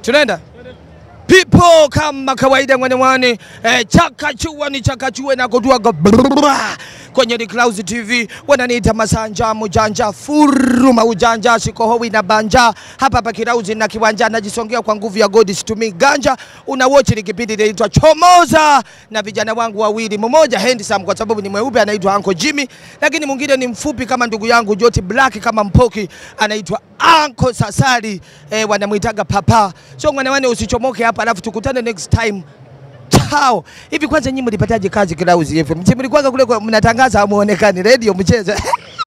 Tunaenda people kama kawaida mwanewani eh, chakachua ni chakachue na kutuaga brrrra. kwenye The Clouds TV wananiita masanja mujanja furuma ujanja sikohowi na banja hapa hapa Kirauzi na kiwanja najisongea kwa nguvu ya God situmii ganja una watch ni kipindi inaitwa Chomoza na vijana wangu wawili mmoja handsome kwa sababu ni mweupe anaitwa Uncle Jimmy lakini mwingine ni mfupi kama ndugu yangu Joti Black kama mpoki anaitwa Uncle Sasari eh, wanamuitaga papa so mwanawane usichomoke hapa alafu tukutane next time Chao. Hivi kwanza nyinyi mlipataje kazi Clouds FM? Mlikuwa kule kwa- mnatangaza hamuonekani radio mchezo.